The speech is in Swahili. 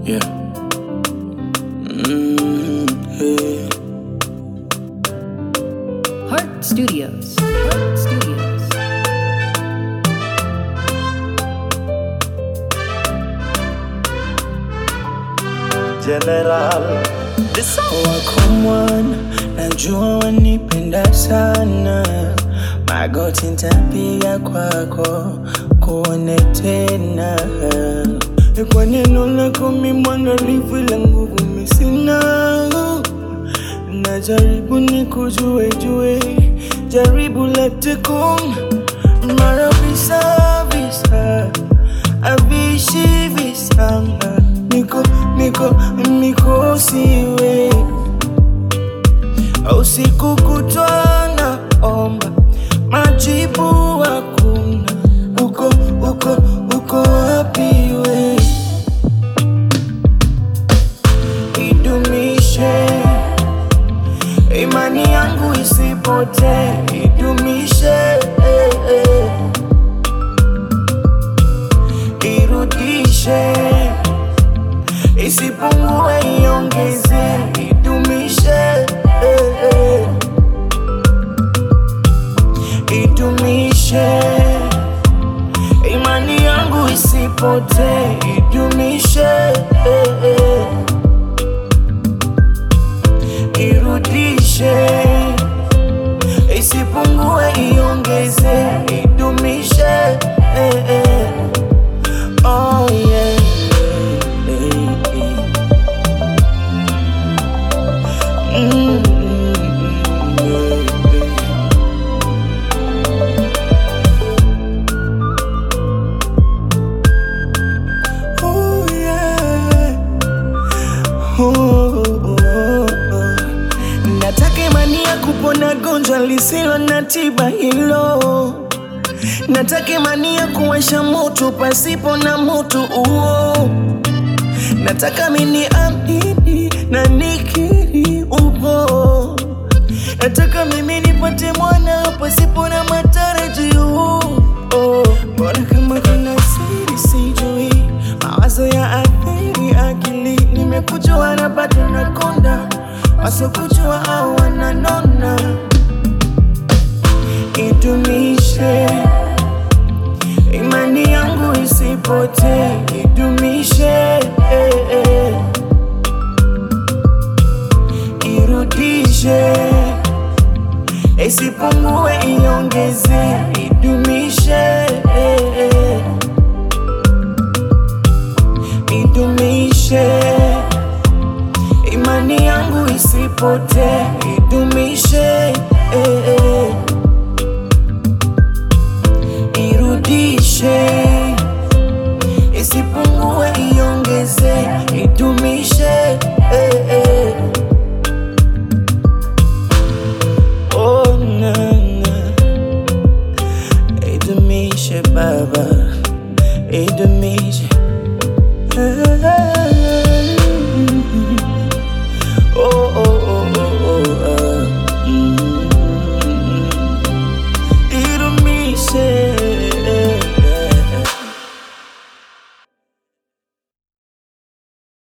Yeah. Mm, yeah. Heart Studios. Heart Studios. General wako mwana, najua wanipenda sana, magoti ntapiga kwako kuone tena. Kwa neno lako mi mwangalifu, ila nguvu mi sina. Najaribu nikujue jue, jaribu lete kum mara visa visa avishi visanga niko niko niko siwe usiku kutwa naomba majibu hakuna uko uko uko wapi we idumishe imani yangu isipote idumishe eh, eh. irudishe isipungue iongeze idumishe eh, eh. idumishe imani yangu isipote idumishe eh, eh. irudishe isipungue iongeze idumishe eh, eh. Oh yeah. Eh, eh. Mm, eh, eh. Oh yeah. Oh, oh, oh. Nataka imani ya kupona gonjwa lisilo na tiba hilo Nataka imani ya kuwasha moto pasipo na moto huo. Nataka mini amini na nikiri upo. Nataka mimi nipate mwana pasipo na matarajio. Oh, Mbona kama kuna siri sijui, mawazo ya athiri akili. Nimekujua na bado nakonda, wasokujua au wananona. Idumishe imani yangu isipote, idumishe eh, eh. irudishe, isipungue, iongeze, idumishe eh, eh. idumishe imani yangu isipote, idumishe eh, eh. irudishe